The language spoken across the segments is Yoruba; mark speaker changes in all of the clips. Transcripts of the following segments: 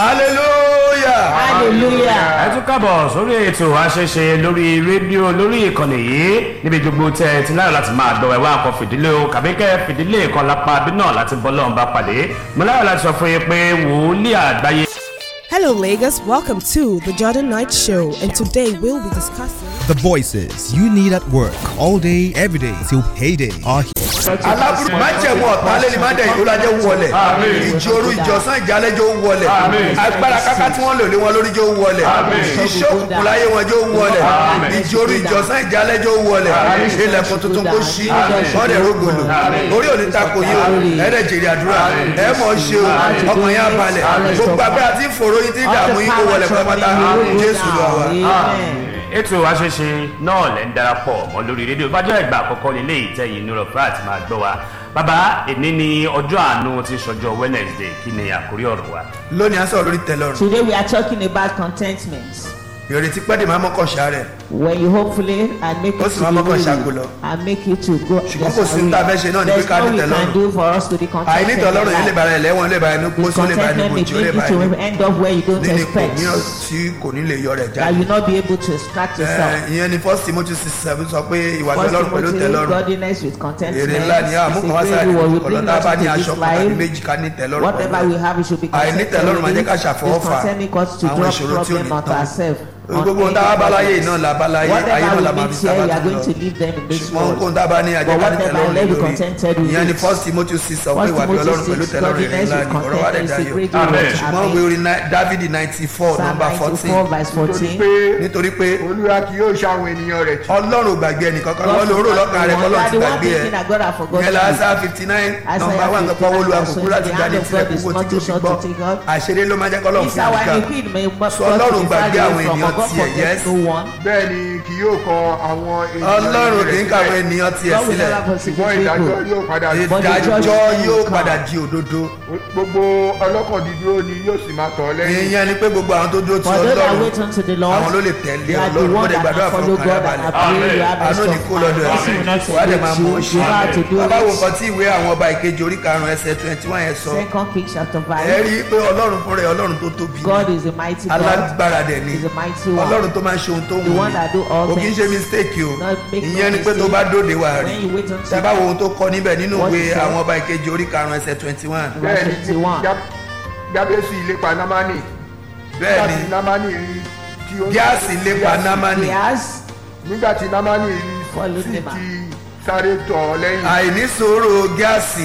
Speaker 1: hallelujah.
Speaker 2: hallelujah.
Speaker 3: ẹ tún kábọ̀ sórí ètò àṣẹṣe lórí rédíò lórí ìkànnì yìí níbi gbogbo tẹ ẹ ti láyọ̀ láti máa dọ̀wẹ́ wá nǹkan fìdílé o kàbíkẹ́ fìdílé kan lápá bí náà láti bọ́ lọ́run bá pàdé mo láyọ̀ láti sọ fún yín pé wòlíì àgbáyé
Speaker 4: Hello, Lagos. Welcome to the Jordan Knight Show, and today we'll be discussing.
Speaker 5: The voices you need at work all day, every day till payday are here.
Speaker 1: aláburú májẹ̀mú ọ̀tá lẹ́ni má dẹ̀ ìlú lajẹ́ wọlé ìjòrú ìjọsán ìjálẹ́jọ́ wọlé agbára káká tí wọ́n lò lé wọn lórí jọ wọlé iṣẹ́ òkùnkùn láyé wọn jọ wọlé ìjòrú ìjọsán ìjálẹ́jọ́ wọlé ilẹ̀kùn tuntun kó ṣí ọ̀dẹ̀ rógòlò orí òní tako yìí o ẹ̀rẹ̀ jèrè àdúrà ẹ̀ mọ̀ ṣe o ọkàn yẹn abalẹ̀ gbogbo agbára tí fòrò yín tí dààmú yín kó wọlé pátápátá jésù lọ wa.
Speaker 2: amen.
Speaker 3: ètò àṣẹṣe náà lẹ́ ń darapọ̀ mọ́ lórí rédíò bájọ́ ìgbà àkọ́kọ́ nílé ìtẹ̀yìn ní rọ̀fẹ́ àti máa gbọ́ wa bàbá èmi ní ọjọ́ àánú ti sọjọ́ wednesday kí ni àkórí ọ̀rọ̀ wa.
Speaker 1: lónìí à ń sọ̀rọ̀ lórí tẹ̀lọ́rùn
Speaker 2: today we are talking about contentment.
Speaker 1: ìrètí pẹ́ẹ́dì máa mọ́kàn ṣàárẹ̀
Speaker 2: when you hopefully and make
Speaker 1: Ó
Speaker 2: it
Speaker 1: sì
Speaker 2: to
Speaker 1: máa
Speaker 2: be
Speaker 1: mọ́kàn
Speaker 2: weary
Speaker 1: ṣàkó lọ.
Speaker 2: and make it to go
Speaker 1: Ṣùgbọ́n kò sí ní tá a fẹ́ ṣe náà ni pé
Speaker 2: there's
Speaker 1: ká
Speaker 2: no
Speaker 1: ní
Speaker 2: we can
Speaker 1: tẹ́lọ́rùn.
Speaker 2: do for us to be contented
Speaker 1: àìní tọ́lọ́rùn yìí lè
Speaker 2: in
Speaker 1: bára
Speaker 2: life.
Speaker 1: ẹ̀ lẹ́wọ̀n lè bára ẹni
Speaker 2: the
Speaker 1: pósó lè bára ẹni
Speaker 2: contentment may
Speaker 1: bòjì ó lè
Speaker 2: make
Speaker 1: bára
Speaker 2: you
Speaker 1: ẹni
Speaker 2: to end up where you don't
Speaker 1: nínú ipò
Speaker 2: expect
Speaker 1: mìíràn tí kò ní lè yọ rẹ̀
Speaker 2: that
Speaker 1: jáde.
Speaker 2: you not be able to extract yourself.
Speaker 1: Ẹ, ìyẹn ni first timothy six seven sọ pé ìwà
Speaker 2: First
Speaker 1: tọ́lọ́run pẹ̀lú
Speaker 2: Timothy,
Speaker 1: tẹ́lọ́rùn
Speaker 2: godliness with contentment
Speaker 1: èrè ńlá ni àmú
Speaker 2: is
Speaker 1: kan wá
Speaker 2: a
Speaker 1: sáà
Speaker 2: great
Speaker 1: ní
Speaker 2: reward. We
Speaker 1: ọ̀nà
Speaker 2: bring
Speaker 1: tá a
Speaker 2: us
Speaker 1: bá ní
Speaker 2: into
Speaker 1: aṣọ
Speaker 2: this
Speaker 1: kan tàbí
Speaker 2: life.
Speaker 1: méjì ká ní tẹ́lọ́rùn
Speaker 2: Whatever we have, we should be
Speaker 1: àìní
Speaker 2: contented
Speaker 1: tẹ́lọ́rùn máa
Speaker 2: with
Speaker 1: jẹ́ ká
Speaker 2: it.
Speaker 1: ṣàfọwọ́
Speaker 2: It's
Speaker 1: fà
Speaker 2: concerning us to
Speaker 1: àwọn
Speaker 2: drop
Speaker 1: ìṣòro tí ò
Speaker 2: problem
Speaker 1: ní
Speaker 2: onto
Speaker 1: tán
Speaker 2: ourselves. on
Speaker 1: gbogbo ohun tá a bá láyé yìí náà la bá láyé ayé náà
Speaker 2: Whatever
Speaker 1: la
Speaker 2: we
Speaker 1: máa
Speaker 2: meet
Speaker 1: fi
Speaker 2: here,
Speaker 1: sábà
Speaker 2: you are
Speaker 1: tó
Speaker 2: going to
Speaker 1: lọ
Speaker 2: leave them in this
Speaker 1: ṣùgbọ́n
Speaker 2: world.
Speaker 1: ohun tá a bá ní ajẹ́
Speaker 2: But
Speaker 1: ká ní
Speaker 2: whatever,
Speaker 1: tẹ́lọ́rùn
Speaker 2: let me
Speaker 1: lórí
Speaker 2: contented with
Speaker 1: ìyẹn ni
Speaker 2: it.
Speaker 1: first timothy six sọ pé
Speaker 2: First
Speaker 1: ìwà
Speaker 2: Timothy
Speaker 1: tọ́lọ́run pẹ̀lú
Speaker 2: 6,
Speaker 1: tẹ́lọ́rùn èrè
Speaker 2: godliness
Speaker 1: ńlá
Speaker 2: with
Speaker 1: ni ọ̀rọ̀ wa dẹ̀
Speaker 2: contentment is a
Speaker 1: dayọ̀
Speaker 2: great
Speaker 3: Amen.
Speaker 2: reward.
Speaker 1: ṣùgbọ́n ìwé
Speaker 2: Amen.
Speaker 1: orin náà- dávidi ninety four
Speaker 2: Psalm
Speaker 1: number
Speaker 2: 94
Speaker 1: fourteen
Speaker 2: verse
Speaker 6: nítorí
Speaker 2: 14.
Speaker 6: pé
Speaker 1: nítorí pé
Speaker 6: olúwa kì yóò ṣe àwọn ènìyàn rẹ̀ tì.
Speaker 1: ọlọ́run ò gbàgbé ẹnìkan kan
Speaker 2: God
Speaker 1: wọ́n lóró
Speaker 2: forgot
Speaker 1: lọ́kàn rẹ̀
Speaker 2: me.
Speaker 1: kọ́lọ́
Speaker 2: You are
Speaker 1: ti
Speaker 2: the one
Speaker 1: gbàgbé ẹ̀
Speaker 2: thinking that God has forgotten
Speaker 1: yẹn
Speaker 2: you.
Speaker 1: lásà fifty nine
Speaker 2: Isaiah
Speaker 1: nọmba one nǹkan pọ́wọ́ olúwa kò kúrò àti
Speaker 2: the
Speaker 1: jáde
Speaker 2: hand of
Speaker 1: tilẹ̀
Speaker 2: God is
Speaker 1: kúkú
Speaker 2: not
Speaker 1: tí
Speaker 2: too
Speaker 1: kò fi
Speaker 2: short
Speaker 1: gbọ́
Speaker 2: to take up.
Speaker 1: àṣírí ló máa jẹ́ kọ́lọ́
Speaker 2: This
Speaker 1: fún
Speaker 2: our
Speaker 1: ìgbà
Speaker 2: iniquity may not
Speaker 1: Sọ Ọlọ́run gbàgbé àwọn
Speaker 2: from
Speaker 1: ènìyàn
Speaker 2: God
Speaker 1: tiẹ̀, yes.
Speaker 2: forget no one.
Speaker 6: bẹ́ẹ̀ ni kì yóò kọ àwọn ènìyàn
Speaker 1: ọlọ́run kì í
Speaker 6: rẹ̀
Speaker 1: kàwé
Speaker 6: sílẹ̀.
Speaker 1: ènìyàn tiẹ̀
Speaker 2: God will
Speaker 1: sílẹ̀
Speaker 2: never forsake
Speaker 6: ṣùgbọ́n
Speaker 2: his
Speaker 6: ìdájọ́
Speaker 2: people.
Speaker 6: yóò padà
Speaker 2: But the
Speaker 1: ìdájọ́
Speaker 2: judgment will
Speaker 1: yóò
Speaker 2: come.
Speaker 1: padà di òdodo
Speaker 6: gbogbo ọlọ́kàn dídúró ni yóò sì máa tọ̀ ọ́ lẹ́yìn.
Speaker 1: ìyẹn ni pé gbogbo àwọn tó dúró ti
Speaker 2: For those that
Speaker 1: ọlọ́run
Speaker 2: wait unto the Lord,
Speaker 1: àwọn ló lè tẹ̀lé
Speaker 2: they are the
Speaker 1: ọlọ́run
Speaker 2: one
Speaker 1: ó lè
Speaker 2: that
Speaker 1: gbàdúrà
Speaker 2: can
Speaker 1: fún
Speaker 2: follow
Speaker 1: ọkàn
Speaker 2: God
Speaker 1: rẹ̀
Speaker 2: and
Speaker 1: balẹ̀
Speaker 2: pray. You have
Speaker 1: àánú
Speaker 2: rest
Speaker 1: ní
Speaker 2: of
Speaker 1: kó lọ́dọ̀
Speaker 2: mind. Mercy will not
Speaker 1: ẹ̀ wá dẹ̀ máa mú
Speaker 2: forsake you. You know how to do
Speaker 1: bàbá wo
Speaker 2: it.
Speaker 1: nǹkan tí ìwé àwọn ọba ìkejì orí karùn-ún ẹsẹ̀ twenty one yẹn sọ
Speaker 2: Second Kings chapter
Speaker 1: ẹ
Speaker 2: five.
Speaker 1: rí i pé ọlọ́run fúnra ẹ̀ ọlọ́run tó tóbi ni.
Speaker 2: God is a mighty God.
Speaker 1: alágbára dẹ̀ ni
Speaker 2: Is a mighty one.
Speaker 1: ọlọ́run tó máa ń ṣe ohun tó wù
Speaker 2: The one that do all
Speaker 1: o kì í
Speaker 2: things.
Speaker 1: ṣe mistake o
Speaker 2: Not make no
Speaker 1: ìyẹn ni pé tó
Speaker 2: mistake.
Speaker 1: bá dóde wà rí
Speaker 2: When you wait until
Speaker 1: tẹ bá wo ohun tó kọ níbẹ̀ nínú
Speaker 2: What
Speaker 1: ìwé
Speaker 2: he said.
Speaker 1: àwọn ọba ìkejì orí karùn-ún ẹsẹ̀ twenty one
Speaker 6: bẹ́ẹ̀ ni
Speaker 2: 21.
Speaker 6: Gá- gábésì ìlépa námánì.
Speaker 1: bẹ́ẹ̀
Speaker 6: nígbà
Speaker 1: ni
Speaker 6: tí námánì rí tí ó
Speaker 1: gíásì lépa námánì
Speaker 2: Yes.
Speaker 6: nígbà tí námánì rí
Speaker 2: Follow
Speaker 6: sí
Speaker 2: them out.
Speaker 6: ti sáré tọ̀ ọ́ lẹ́yìn.
Speaker 1: àìní sòro gíásì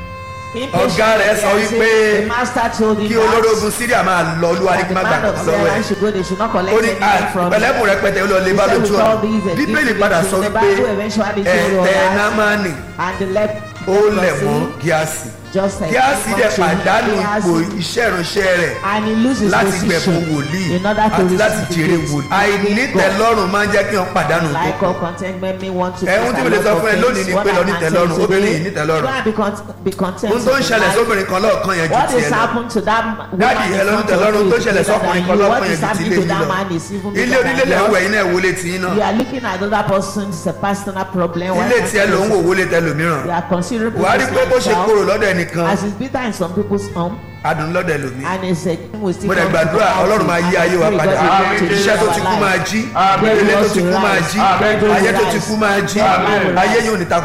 Speaker 1: Ọ̀gá rẹ̀ sọ wípé
Speaker 2: the master told him
Speaker 1: kí
Speaker 2: that
Speaker 1: olórógun syria máa lọ olúwa ní
Speaker 2: that
Speaker 1: kí
Speaker 2: the
Speaker 1: má gbà
Speaker 2: man of
Speaker 1: kankan lọ́wọ́
Speaker 2: Sarah
Speaker 1: ẹ̀
Speaker 2: should go they should not collect
Speaker 1: ó ní
Speaker 2: anything from him.
Speaker 1: pẹ̀lẹ́kùn rẹpẹtẹ ó lọ lé bá
Speaker 2: He said
Speaker 1: lójú
Speaker 2: with all
Speaker 1: ọ̀nà
Speaker 2: these and
Speaker 1: bíbélì
Speaker 2: gifts
Speaker 1: padà
Speaker 2: to
Speaker 1: sọ
Speaker 2: the
Speaker 1: wípé
Speaker 2: Bible eventually told us
Speaker 1: ẹ̀tẹ̀
Speaker 2: that
Speaker 1: námánì
Speaker 2: and the left
Speaker 1: ó lẹ̀ mọ́ gíásì
Speaker 2: just like
Speaker 1: gíásì dẹ̀
Speaker 2: country,
Speaker 1: pàdánù ipò
Speaker 2: Gehazi,
Speaker 1: iṣẹ́ ìránṣẹ́ rẹ̀
Speaker 2: and he loses
Speaker 1: láti gbẹ̀fún
Speaker 2: position
Speaker 1: wòlíì
Speaker 2: in order to
Speaker 1: àti láti
Speaker 2: receive
Speaker 1: jèrè
Speaker 2: the
Speaker 1: wòlíì
Speaker 2: grace.
Speaker 1: àìnítẹ̀lọ́rùn máa ń jẹ́ kí wọ́n pàdánù tó
Speaker 2: like
Speaker 1: kù
Speaker 2: all contentment may want to
Speaker 1: Ẹ̀hún tí mo lè sọ fún ẹ lónìí ni pé lọ ní tẹ́lọ́rùn, obìnrin yìí ní tẹ́lọ́rùn.
Speaker 2: be content be content
Speaker 1: ohun tó ń
Speaker 2: in
Speaker 1: ṣẹlẹ̀
Speaker 2: life.
Speaker 1: sóbìnrin kan lọ́ọ̀kan yẹn ju
Speaker 2: what
Speaker 1: tiẹ̀
Speaker 2: is
Speaker 1: lọ
Speaker 2: happen to that woman
Speaker 1: Daddy,
Speaker 2: in
Speaker 1: ẹ lọ ní
Speaker 2: front
Speaker 1: tẹ́lọ́rùn,
Speaker 2: of
Speaker 1: tó
Speaker 2: you
Speaker 1: ṣẹlẹ̀
Speaker 2: is bigger
Speaker 1: sọ́kùnrin
Speaker 2: than
Speaker 1: kan
Speaker 2: you.
Speaker 1: lọ́kàn
Speaker 2: what
Speaker 1: yẹn
Speaker 2: is
Speaker 1: ju ti
Speaker 2: happening
Speaker 1: ilé
Speaker 2: to
Speaker 1: yín
Speaker 2: that
Speaker 1: lọ.
Speaker 2: man is even
Speaker 1: ilé
Speaker 2: bigger
Speaker 1: onílé
Speaker 2: than
Speaker 1: lẹ̀ ń wẹ̀
Speaker 2: yours
Speaker 1: yín náà wọlé tí yín náà
Speaker 2: you are looking at other person's a personal problem why
Speaker 1: ilé
Speaker 2: can't
Speaker 1: tiẹ̀
Speaker 2: you
Speaker 1: ló ń wò
Speaker 2: yourself?
Speaker 1: wọlé tẹlòmíràn
Speaker 2: they are considering
Speaker 1: wàá rí pé bó ṣe
Speaker 2: yourself
Speaker 1: kúrò lọ́dọ̀ ẹnìkan
Speaker 2: as is bitter in some people's home
Speaker 1: adùn lọ́dọ̀ ẹlòmíì
Speaker 2: and it's a thing we still
Speaker 1: mo dẹ̀
Speaker 2: come to
Speaker 1: gbàdúrà
Speaker 2: the
Speaker 1: ọlọ́run máa yí ayé wa padà iṣẹ́ tó ti kú máa jí ilé tó ti kú máa jí ayé tó ti kú máa jí ayé yóò ní ta